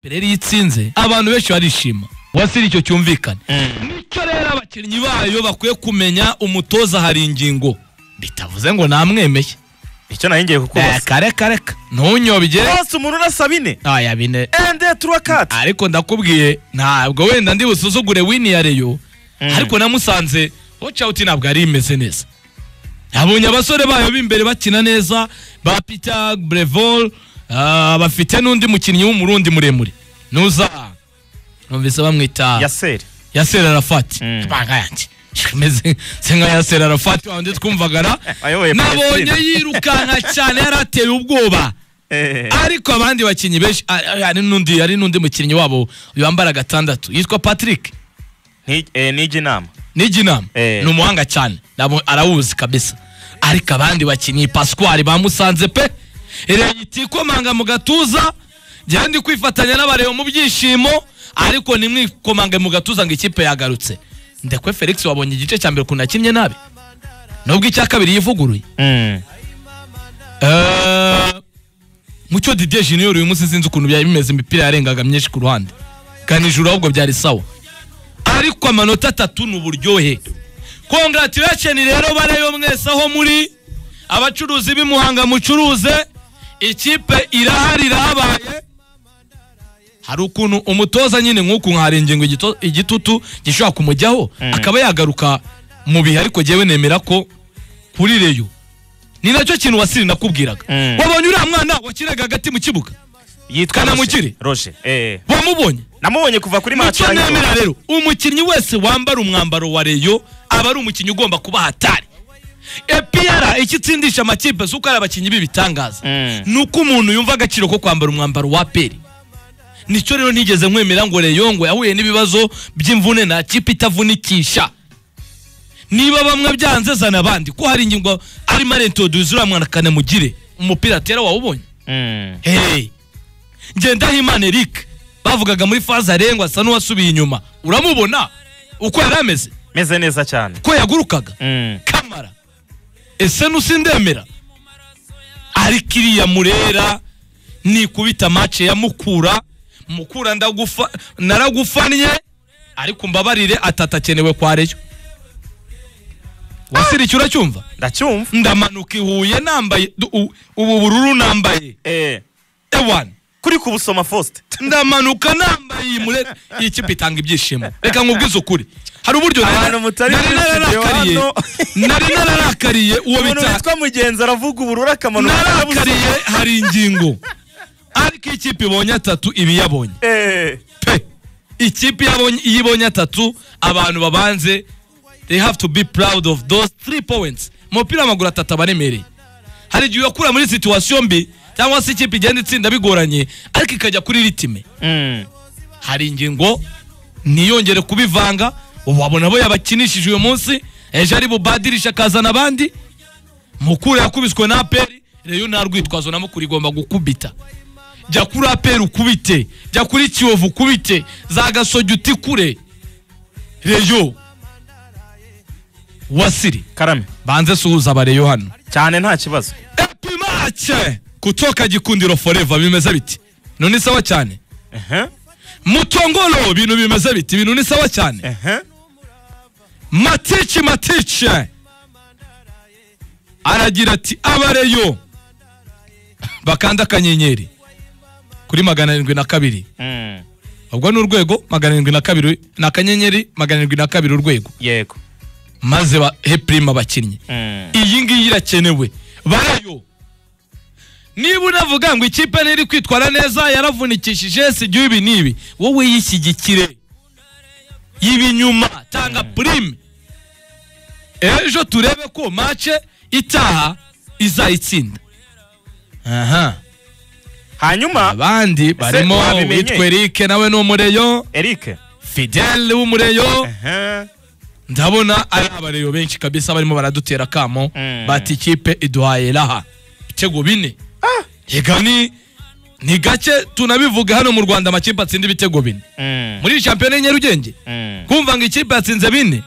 rero iyo itsinze abantu benshi barishima wasiri icyo cyumvikane nicyo rero abakinnyi bayo bakwiye kumenya umutoza hari ingingo bitavuze ngo namwemeye icyo nari ngiye Eh, kukubaza kareka reka ntunyobye bose umuntu urasa bine aya bine ende turuwa kati ariko ndakubwiye ntabwo wenda ndi busuzugure wini ya reyo ariko namusanze wacawuti ntabwo yari imeze neza yabonye abasore bayo b'imbere bakina neza ba peter brevol ah, bafite n'undi mukinnyi w'umurundi muremure nuza numvise bamwita yaseri yasera arafati Mm. ibanga yanjye meze se nka yasera arafati wandi twumvagara Ayoboye nabonye Palestine. yirukanka cyane yari ateye ubwoba ariko abandi bakinnyi benshi a- a- hari n'undi hari n'undi mukinnyi wabo wambara gatandatu yitwa patrick n'ijya inama n'iginama Eh. ni umuhanga cyane Nabo- arawuzi kabisa ariko abandi bakinnyi pasquari bamusanze pe reyiti ikomanga mu gatuza njyewe ndi kwifatanya n'abareba mu byishimo ariko nimwikomange mu gatuza ngo ikipe yagarutse ndekwe felix wabonye igice cya mbere ukuntu yakinnye nabi nubwo icya kabiri yivuguruye Eh, mucyo didier junior uyu munsi sinzi ukuntu byari bimeze imipira yarengaga myinshi ku ruhande kandi ijuru ahubwo byari sawa ariko amanota atatu ni uburyohe congratulation rero bareyo mwese aho muri abacuruzi b'i muhanga mucuruze ikipe irahari irahabaye hari ukuntu umutoza nyine nk'uku nkahari ingingo igito- igitutu gishobora kumujyaho akaba yagaruka mu bihe ariko jyewe nemera ko kuri reyo ni nacyo kintu wasiri nakubwiraga Mm. wabonye uriya mwana wakinaga hagati mu kibuga yitwa Kanamugire. roje roje wamubonye namubonye kuva kuri match nicyo yarangiye. nemera rero umukinnyi wese wambara umwambaro wa reyo aba ari umukinnyi ugomba kuba hatari epiyara icyo itsindisha amakipe si uko ari abakinnyi b'ibitangaza Mm. ni uko umuntu yumva agaciro ko kwambara umwambaro wa peri nicyo rero nigeze nkwemera ngo reyo ngo yahuye n'ibibazo by'imvune nta kipe itavunikisha niba bamwe byanze zana abandi ko hari ingingo arimo arentoduza uriya mwana kanamugire umupira atera wawubonye Mm. hey ngendahimana eric bavugaga muri faze arengwa asa n'uwasubiye inyuma uramubona uko yari ameze meze neza cyane ko yagurukaga Mm. kamara ese nusindemera ariko iriya murera nikubita mace ya mukura mukura ndagufa naragufannye ariko mbabarire atatakenewe kwa reyo wasirikiye uracyumva ndacyumva ndamanuka i huye nambaye du- u- ubu bururu nambaye Eh, ewani kuri kubusoma faustin ndamanuka nambaye iyi mure iyi kipe itanga ibyishimo reka nkubwize ukuri hari uburyo nari- Abantu mutari nari muri studio nararakariye hano. nari nararakariye uwo umuntu bita witwa mugenzi aravuga ubururu akamaro narakariye hari ingingo ariko iyo ikipe ibonye atatu iba iyabonye Eh, pe ikipe yabonye iyo ibonye atatu abantu babanze they have to be proud of those three points umupira w'amaguru atatu aba aremereye hari igihe uyakura muri situwasiyo mbi cyangwa se ikipe igenda itsinda bigoranye ariko ikajya kuri ritime mm. hari ingingo ntiyongere kubivanga wabona abo yabakinishije uyu munsi ejo ari bubadirisha akazana abandi mukura yakubiswe na aperi reyo nta rwitwazo na mukura igomba gukubita jya kuri aperi ukubite jya kuri kiyovu ukubite za gasogi utikure reyo wasiri karame banze suhuza abareyo hano cyane nta kibazo epi mace kutoka gikundiro foreva bimeze biti none sawa cyane Ehe, mutongoro ibintu bimeze biti ibintu ni sawa cyane ehe. matici matici aragira ati abareyo bakanda akanyenyeri kuri magana arindwi na kabiri Mm. ubwo ni urwego magana arindwi na kabiri ni akanyenyeri magana arindwi na kabiri urwego yego maze bahe purima abakinnyi Mm. iyi ngiyi irakenewe barayo niba unavuga ngo ikipe ntiri kwitwara neza yaravunikishije si ibyo ibi n'ibi wowe yishyigikire y'ibinyuma tanga purime ejo turebe ko mace itaha izayitsinda aha hanyuma abandi barimo wabimenye? witwa eric nawe ni umureyo eric fidele w'umureyo Ehe, ndabona ari abareyo benshi kabisa barimo baradutera akamo Mm. bati ikipe iduhaye raha ibitego bine yega ni ni gake tunabivuga hano mu rwanda amakipe atsinda ibitego bine mm, muri shampiyona y'i nyarugenge mm. kumva ngo ikipe yatsinze bine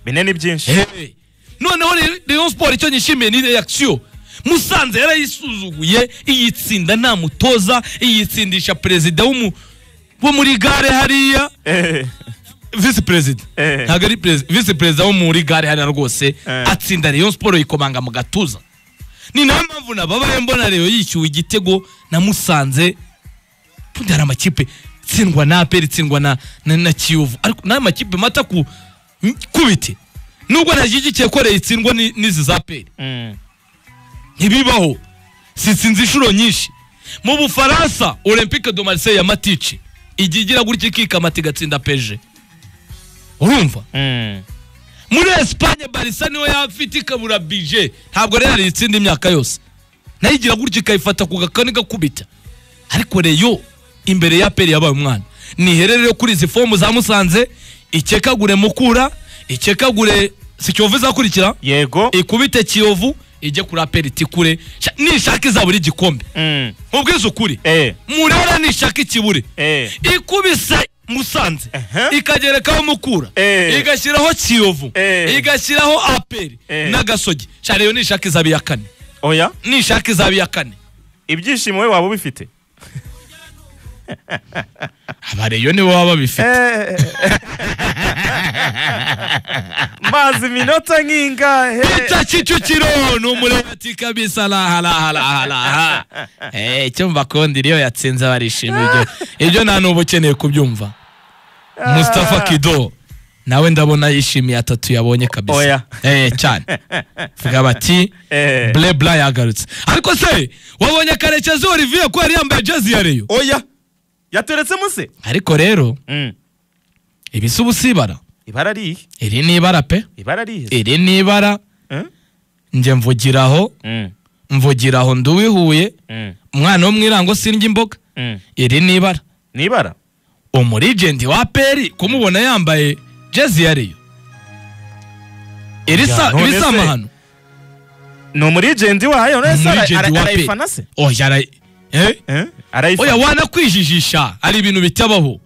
bine ni byinshi Hey. noneho Re- rayon sport icyo nyishimiye ni reaction musanze yarayisuzuguye iyitsinda nta mutoza iyitsindisha perezida w'umu- wo muri gare hariya Eh, visi perezida Eh. ntabwo ari perezida visi perezida wo muri gare hariya rwose Eh. atsinda rayon siporo yikomanga mu gatuza ni nayo mpamvu nababaye mbona rayon yishyuwe igitego na musanze bundi hari amakipe itsindwa na aperi itsindwa na na, na kiyovu ariko n'aya makipe mata ku kubite nubwo ntashyigikiye ko rayon itsindwa ni- n'izi za aperi mm. ntibibaho sitsinze inshuro nyinshi mu bufaransa olympique de marseille ya matici igiye igira gutya ikikamata igatsinda peje urumva Mm. muri esipanye barisa niyo yafite ikabura bije ntabwo rero itsinda imyaka yose nayo igira gutya ikayifata ku gakoni gakubita ariko reyo imbere ya peri yabaye umwana niherere kuri izi fomu za musanze ikekagure mukura ikekagure si kiyovu izakurikira yego ikubite kiyovu ijye kuri aperi tikure Sha- nishaka izabura igikombe Mm. mubwize ukuri Eh, murera nishaka ikibure eh, ikubise musanze Aha. ikagerekaho mukura Eh. igashyiraho kiyovu Eh. igashyiraho aperi Eh. n'agasogi shareyo nishaka izaba iya kane oya nishaka izaba iya kane ibyishimo we waba ubifite abareyo nibo baba babifite Eh. mazi iminota nk'ingahe ita kicukiro ni umureba ati kabisa raharaharaha icyo mbakundi iyo yatsinze barishimira ibyo ibyo nta n'uba ukeneye kubyumva Mustafa Kido nawe ndabona yishimiye atatu yabonye kabisa Oya. eh cyane vuga bati Eh. ble bla yagarutse ariko se wabonye karekezi Olivier ko yari yambaye jezi ya Rayon oya yateretsemo se ariko rero Mm. ibisa ubusibara ibara ari ihe iri ni ibara pe ibara ari ihe iri ni ibara Eh? njye mvugiraho Mm. mvugiraho nduwihuye Mm. umwana wo mu irango sindya imboga Mm. iri ni ibara ni ibara umurigenti wa peri kumubona yambaye jezi ya Rayon iri sa Ya, none iri si se. amahano ni umurijendi wayo none se ara- umurigenti ara- wa arayifana se peri oya arayi eh? Eh? oya arayifana wanakwijijisha hari ibintu bitabaho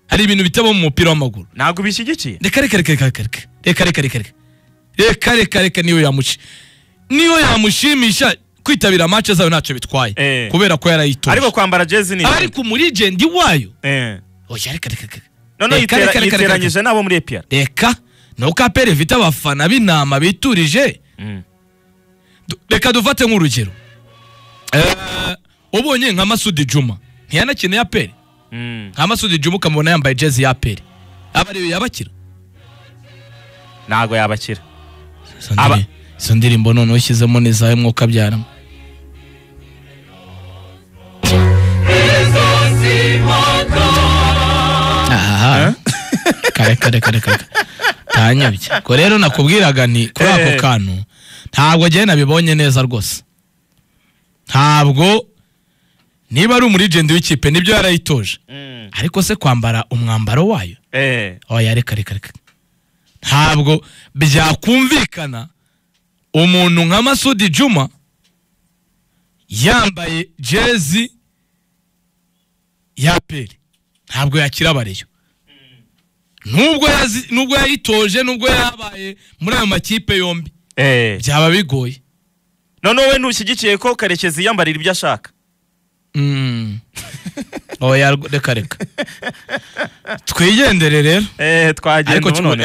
hari ibintu bitabaho mu mupira w'amaguru ntabwo bishyigikiye reka reka reka reka reka reka reka reka reka reka reka reka niyo yamushi niyo yamushimisha kwitabira match zayo ntacyo bitwaye Eh. kubera ko yarayitoje ariko kwambara jezi ni ariko umurigenti wayo Eh. oya reka reka reka noneho Reka, yitera- reka, reka, reka, reka. yiteranyije n'abo muri epr reka nuko aperi ifite abafana b'intama biturije Du- reka dufate nk'urugero Eh, ubonye nka masudi juma ntiyanakeneye aperi nka masudi juma ukamubona yambaye jezi ya aperi aba ariyo yabakira ntabwo yabakira Izo Aba- ndiri- izo ndirimbo noneho ushyizemo n'izawe mwuka abyaramo aha kare kare kare kare ntanyabye ko rero nakubwiraga nti kuri ako Eh. kantu ntabwo njyewe nabibonye neza rwose ntabwo niba ari umurigendi w'ikipe nibyo yarayitoje ariko se kwambara umwambaro wayo Eh. oya reka reka reka ntabwo byakumvikana umuntu nka masudi juma yambaye jezi ya peri ntabwo yakira abareyo nubwo yazi- nubwo yayitoje nubwo yabaye muri ayo makipe yombi Eh. byaba bigoye noneho we ntushyigikiye ko karekezi yambarira ibyo ashaka Mm. oya reka reka twigendere rero Eh, twagenda ariko ubu kimwe none